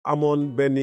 amoon benn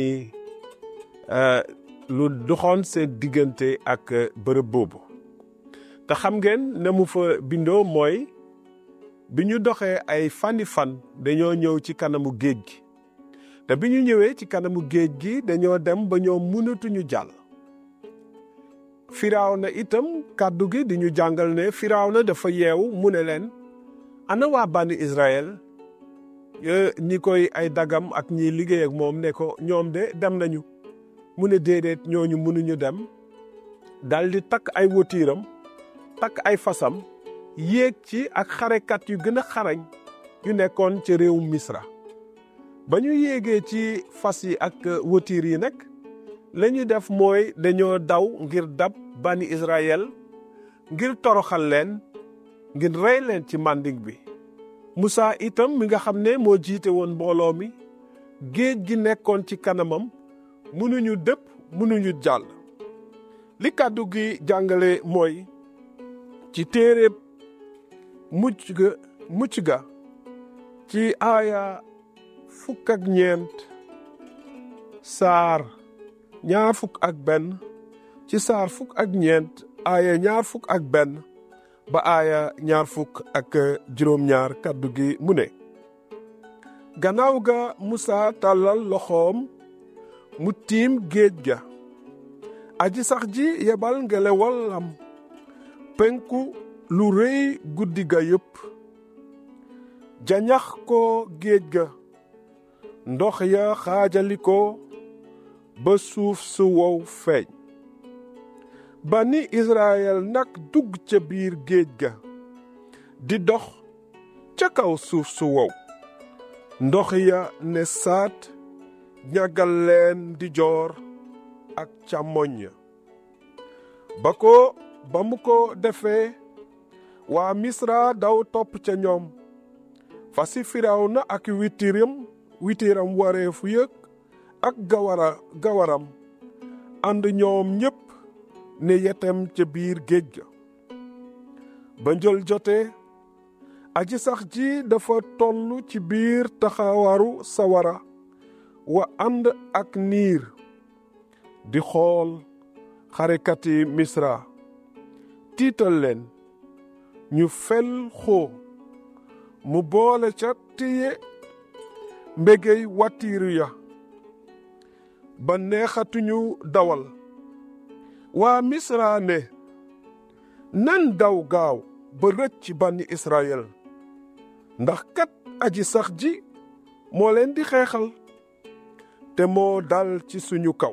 lu doxoon seen diggante ak bërëb boobu te xam ngeen ne mu fa bindoo mooy bi ñu doxee ay fani fan dañoo ñëw ci kanamu géej gi te bi ñu ñëwee ci kanamu géej gi dañoo dem ba ñoom mënatuñu jàll firaaw na itam kàddu gi di ñu jàngal ne firaaw na dafa yeewu mu ne leen ana waa bànni Israël ñi koy ay dagam ak ñiy liggéey ak moom ne ko ñoom de dem nañu mu ne déedéet ñooñu mënuñu dem dal di takk ay wotiiram takk ay fasam yéeg ci ak xarekat yu gën a xarañ yu nekkoon ci réew Misra ba ñu yéegee ci fas yi ak wotiir yi nag la ñu def mooy dañoo daw ngir dab bani Israël ngir toroxal leen ngir rey leen ci manding bi Musaa itam mi nga xam ne moo jiite woon mbooloo mi géej gi nekkoon ci kanamam mënuñu dëpp mënuñu jàll li kàddu gi jàngale mooy ci téere mucc ga mucc ga ci aaya fukk ak ñeent saar ñaar fukk ak benn ci saar fukk ak ñeent aaya ñaar fukk ak benn ba aaya ñaar fukk ak juróom-ñaar kàddu gi mu ne gannaaw ga Musaa tàllal loxoom mu tiim géej ga aji sax ji yebal ngelewalam penku lu rëy guddi ga yépp jañax ko géej ga ndox ya xaajali ko ba suuf su wow feeñ bani Israël nag dugg ca biir géej ga di dox ca kaw suuf su wow ndox ya ne saat ñagal leen di joor ak càmmoñ ya ba ko ba mu ko defee waa Misra daw topp ca ñoom fasi Firawna ak witiram witiram wareefu yëg ak gawara gawaram ànd ñoom ñépp ne yetem ca biir géej ga ba njël jotee aji sax ji dafa tollu ci biir taxawaru sawara wa ànd ak niir di xool xarekati misra tiital leen ñu fel xoo mu boole ca téye mbégey watiiru ya ba neexatuñu dawal waa misra ne nan daw gaaw ba rëcc ci bànni israel ndax kat aji sax ji moo leen di xeexal te moo dal ci suñu kaw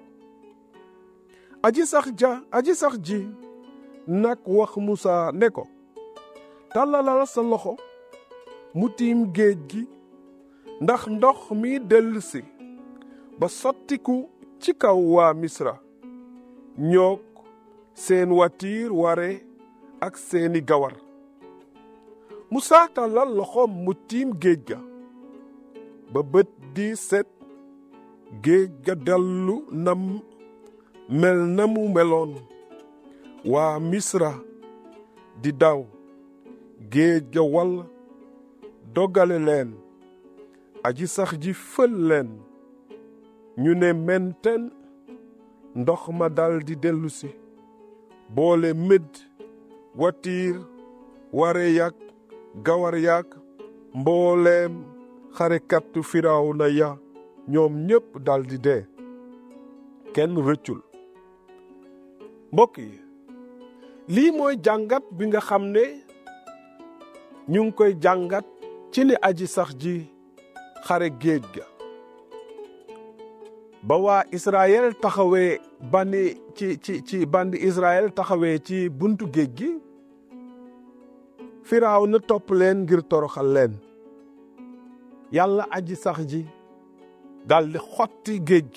aji sax ja aji sax ji nag wax Musaa ne ko tàllalal sa loxo mu tiim géej gi ndax ndox mi dellusi ba sottiku ci kaw waa Misra ñoog seen watiir ware ak seeni gawar Musaa tàllal loxoom mu tiim géej ga ba bët di set géej ga dellu nam mel na mu meloon waa Misra di daw géej ga wal dogale leen aji sax ji fël leen ñu ne menten ndox ma dal di dellusi boole mëdd watiir ware yak gawar yak mbooleem xarekattu Firawna ya ñoom ñépp dal di dee kenn rëccul mbokk yi lii mooy jàngat bi nga xam ne ñu ngi koy jàngat ci ni aji sax ji xare géej ga ba waa Israël taxawee bandi ci ci ci bandi Israël taxawee ci buntu géej gi firaaw na topp leen ngir toroxal leen yàlla aji sax ji daldi xotti géej gi